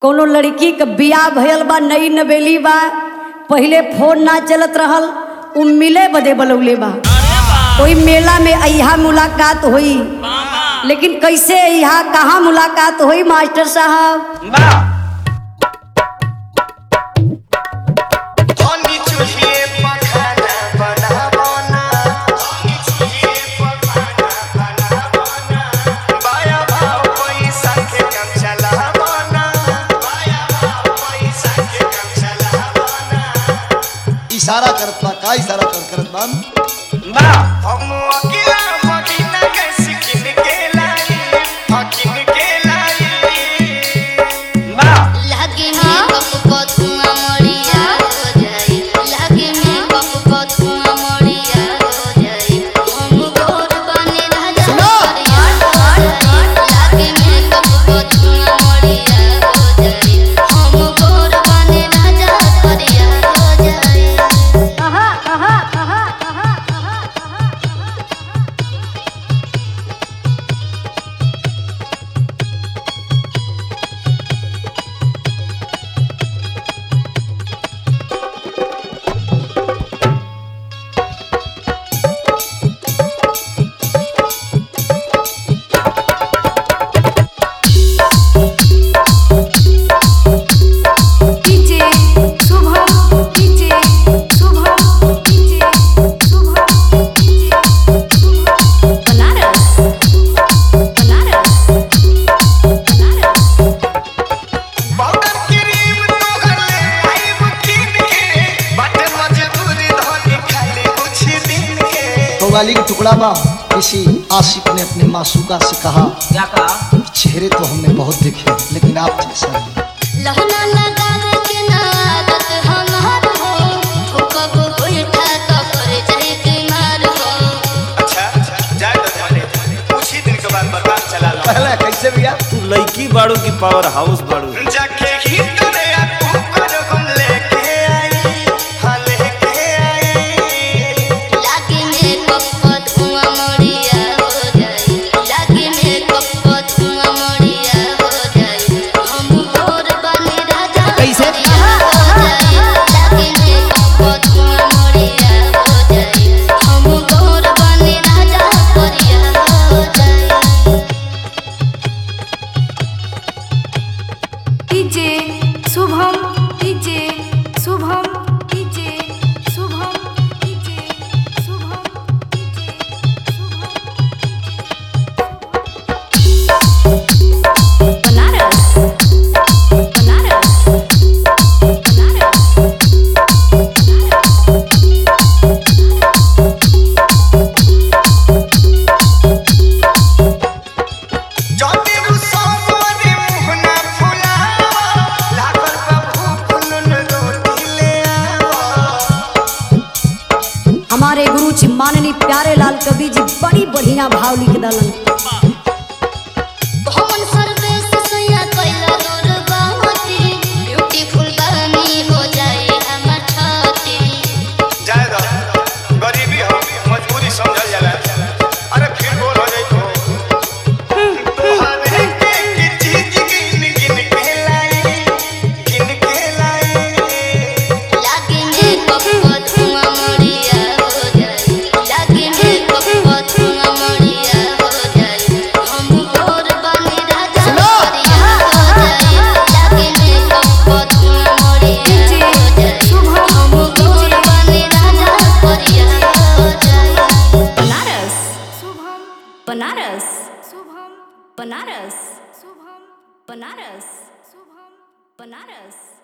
कोनो लड़की के बियाह भयल बा नई नवेली बा पहिले फोन ना चलत रहल उ मिले बदे बलौले बा कोई मेला में अहा मुलाकात होई लेकिन कैसे यहाँ कहाँ मुलाकात हुई मास्टर साहब धनी चूल्हे पर खाना बनावना धनी चूल्हे पर खाना बनावना बाया भाव पैसा के काम चलावना बाया भाव पैसा के काम चलावना इशारा करत बा का इशारा कर करत बा बा हम अकेला मदीना के सिकिन के लाई हकिन के लाई बा लागे में कप पथुआ मरिया हो जाई लागे में कप पथुआ मरिया हो जाई हम गोर बने राजा करिया हो जाई लागे में कप पथुआ मरिया हो जाई हम गोर बने राजा करिया हो जाई DJ Shubham DJ Shubham DJ Shubham DJ Shubham Banaras Banaras Banaras powder cream तोहर ले आइब किन के बाटे मजबूरी धनी खाली कुछ दिन के कव्वाली का टुकड़ा बा किसी आशिक ने अपने मासूका से कहा क्या कहा चेहरे तो हमने बहुत देखे लेकिन आप जैसा नहीं लहना लगावे के ना आदत हमार हो हो कब उल्टा तो कर जाए के मार हो अच्छा जाए तो धनी कुछ ही दिन के बाद बता चला लो पहले कैसे भैया तू लड़की बाड़ू की पावर हाउस बाड़ू जाके ही तोरे आपको पर हम लेके आई हाँ लेके आई लागे में कप धुआं मरिया हो जाए लागे में कप धुआं मरिया हो जाए हम गोर बने राजा कैसे? करिया हो जाए लागे में कप धुआं मरिया हो जाए हम गोर बने राजा करिया हो जाए DJ Shubham DJ Shubham DJ Shubham DJ Shubham DJ Shubham Banaras Banaras Banaras जाने वो सोमवारी मुहना फुलावा लागल बाबू फुलन रोटी ले आवा हमारे गुरु जी माननीय प्यारे लाल कवि जी बड़ी बढ़िया भाव लिख दलन हमन सर्वेश सैया कैला दूर बाती ब्यूटीफुल बनी हो जाए हमर छाती जाए दो गरीबी हो मजबूरी समझल जाला अरे फिर बोल हो जाई तो तोहरे के की चीज गिन गिन के लाई गिन के लाई लागे में कप धुआं मरिया हो जाए लागे में कप धुआं मरिया हो जाए हम गोर बने राजा करिया हो जाए लागे में कप धुआं मरिया हो जाए हम गोर बने राजा करिया हो जाए बनारस शुभम बनारस शुभम बनारस शुभम बनारस शुभम बनारस